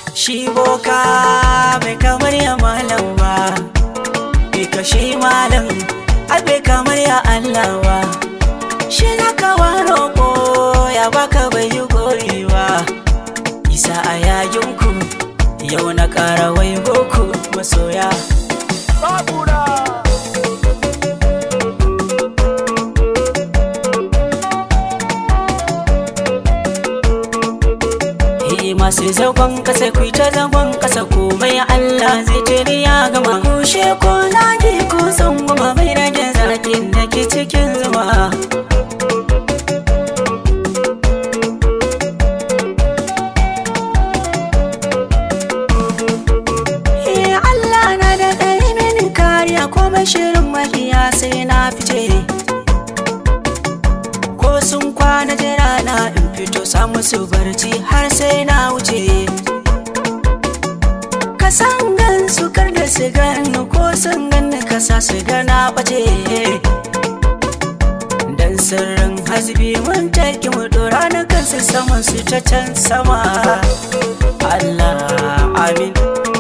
shi boka bai kamar ya malam ba bai kashe malam ai bai kamar ya Allah ba shi na kawa roƙo ya baka bai yi gori ba isa a yayinku yau na ƙara wai goku masoya Babura. Eh masu zagon kasa ku ta zagon kasa komai Allah zai tare ya gama kushe ko zaki ko san goma mai rage zakin da ke cikin zuma Eh Allah na da ɗari mini kariya komai shirin makiya sai na fice ko sun kwana jira na in fito samu su barci har sai na wuce ka san gan su kar da su gani ko sun gani ka sa su gana bace dan sirrin hasbi mun taki mu dora na kansu saman su ta can sama Allah amin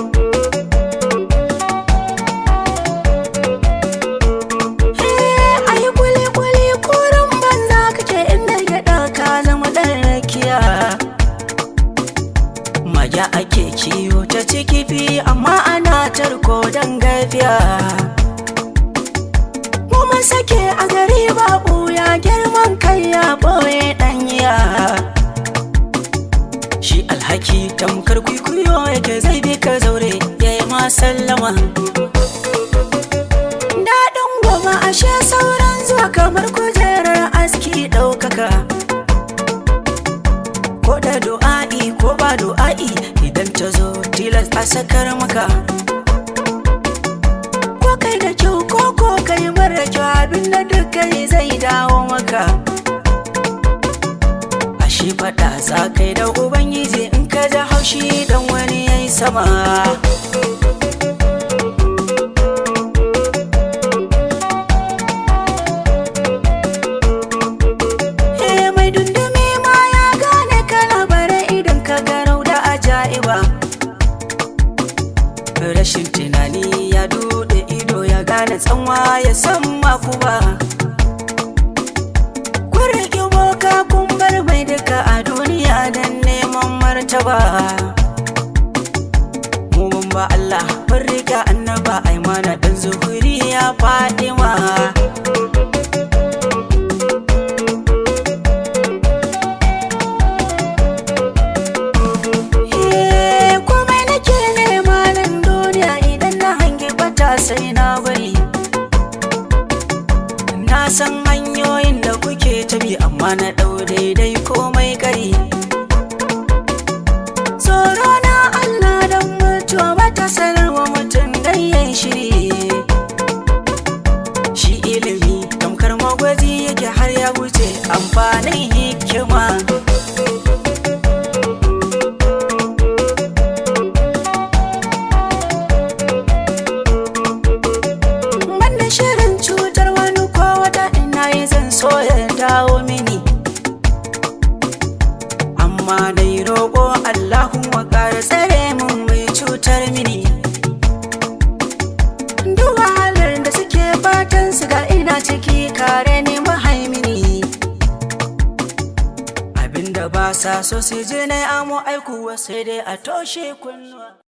ayi kuli kuli kurin banza kake inda gyaɗa ka zama ɗan rakiya Maja ake kiwo ta ciki fi amma ana tarko don gafiya Kuma sake a gari babu ya girman kai ya ɓoye ɗanya Shi alhaki tamkar kwikwiyo yake zai bi ka zaure ya yi ma sallama Daɗin goma ashe sauran zuwa kamar kujerar aski ɗaukaka Ko da du'a'i ko ba du'a'i idan ta zo tilas a sakar maka Ko kai da kyau ko ko kai mara kyau abin da duk kai zai dawo maka Ashe faɗa za kai da Ubangiji in ka ji haushi dan wani yayi sama Eh mai dundumi ma ya gane kalabare idan ka garau da ajaiba Rashin tunani ya dude ido ya gane tsanwa ya san makuba Kun riƙe boka kun bar mai duka a duniya don neman martaba Mu mun ba Allah mun riƙe annaba ai mana dan zuhuri ya Fatima Eh, komai nake nema nan duniya idan na hangi bata sai na bari na san hanyoyin da kuke tabi amma na ɗau daidai komai kari tsoro na Allah don mutuwa bata sanarwa mutum dan yayi shiri shi ilimi tamkar magwaji yake har ya wuce amfanin hikima Banda shirin cutar wani ko wata ina yi zan so ya dawo mini Amma dai roƙo Allahun wa ƙara tsare mun mai cutar mini Duk wahalar da suke fatan su ga ina ciki kare ni mahaimini Abinda ba sa so su je na amo aikuwa sai dai a toshe kunnuwa